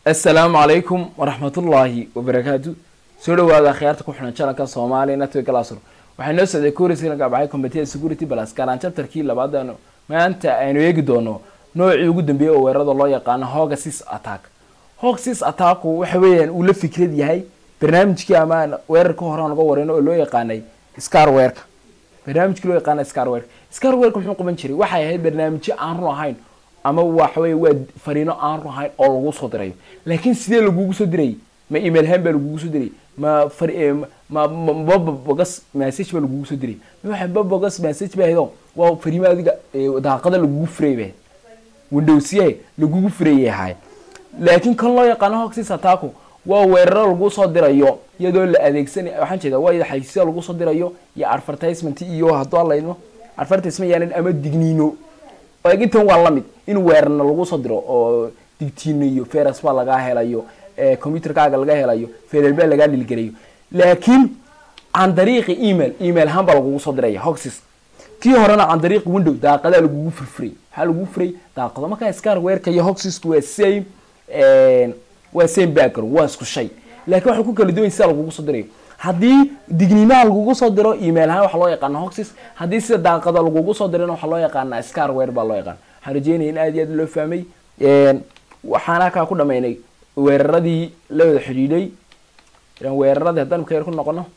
assalaamu calaykum waraxmatullaahi wabarakaatu soo dhawaada akhyaarta ku xihan janalka soomaaliya network lasr waxay noo socday kurisii laga baxay commitee security plus gaaraan chapterkii labaad maanta aynu eegi doono noocii ugu dambeeyey oo weerarada loo yaqaano hogasis attack hogasis attacku waxa weeyaan uu la fikrad yahay barnaamijkii ama weerarka hore aan uga wareyno oo loo yaqaanay scarwerka barnaamijkii loo yaqaana scarwerka scarwerka muxuu qaban jiray waxay ahayd barnaamijyo aan run ahayn ama waxawey waa fariino aan run ahayn oo lagu soo dirayo laakiin sidee lagugu soo dirayay ma email han baa lagugu soo dirayay ma ma babogas message baa lagugu soo dirayay ma waxa babogas message baa ahaydoo waa fariimo adiga daaqada lagugu furay baa windowsye lagugu furayay ahay laakiin kan loo yaqaano hoxis attacku waa weeraro lagu soo dirayo iyadoo la adeegsanay waxaan jeeda waa iyada xaysiya lagu soo dirayo iyo advertisement iyo hadduu alayno advertisement yaanan ama digniino intan waa lamid in weerarna lagu soo diro oo digtiino iyo feras baa lagaa helayo computerkaaga laga helayo ferel baa lagaa dhilgelayo laakiin can dariiqi email email ahaan baa lagugu soo diraya hoxis kii horena can dariiqi window daaqadaa lagugu furfuray maxaa lagugu furay daaqado markaa scar weerka iyo hoxisku waa same waa same background waa isku shay laakiin waxay ku kala duwan sida lagugu soo dirayo haddii digniimaha lagugu soo diro email ahaan waxaa loo yaqaana hoxis haddii sida daaqada lagugu soo dirana waxaa loo yaqaana scarware baa loo yaqaana waxaan rajeynaya in aad iyo aad loo fahmay waxaana kaa ku dhamaynay weeraradii la wada xidhiidhay weeraradii haddaan maka yar ku noqono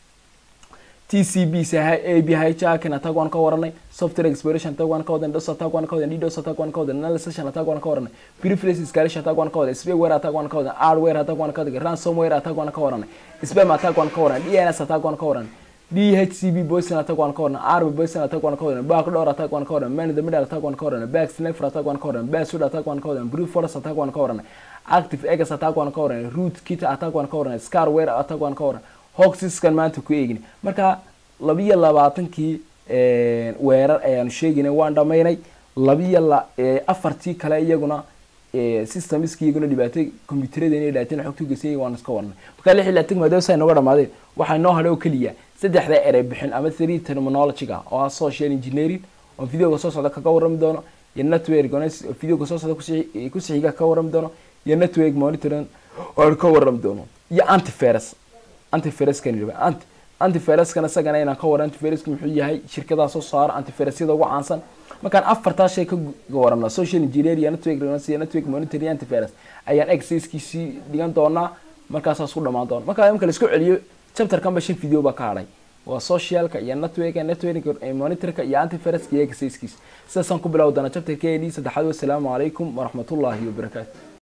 t c b a b hijakin attack waan ka waranay software exploration attack waan ka wadanay dos attack waan ka wadanay ddos attack waan ka wadanay analysis attack waan ka waranay preface escalation attack waan ka wadanay spyware attack waan ka wadanay hardware attack waan ka wadanay ransomware attack waan ka waranay spam attack waan ka waranay dns attack waan ka waranay dhcb poison attack waan ka waranay arb poison attack waan ka waranay backdoor attack waan ka waranay man in the middle attack waan ka waranay back sniper attack waan ka waranay backwood attack waan ka waranay brute force attack waan ka waranay active egas attack waan ka waranay root kit attack waan ka waranay scarware attack waan ka waranay hoxiskan maanta ku eegin marka labiyo labaatankii weerar ayaanu sheegaynay waan dhamaynay labiyo la afartii kale iyaguna systemski iyaguna dhibaatay combyuteradeen dhaateen xogtu gesay waan iska warnay markaa lix iyo labaatan maadaama saa nooga dhamaadeen waxaa noo hadhay oo keliya saddexda erey bixin ama three terminologyga oo ah social engineering oo videoga soo socda kaga warrami doono iyo network videoga soo socda kusixiga ka warrami doono iyo network monitoring oo ka warrami doono iyo antivirus antiviruskan anti antiviruskan isagana inaan ka wara antiviruska muxuu yahay shirkadaha soo saara antivirusyada ugu caansan markaan afartaa shay ka warano social engineer iyo network iyo network monitor iyo antivirus ayaan exercisekiisii dhigan doonaa markaasaas ku dhamaan doona markaa imka la isku celiyo chapterkan ba shan video baa ka hadhay waa socialka iyo networka network monitorka iyo antiviruska iyo exercisekiisa sidaasaan ku bilawi doonaa chapterkeedii saddexaad wasalaamu calaykum waraxmatullaahi wabarakaatu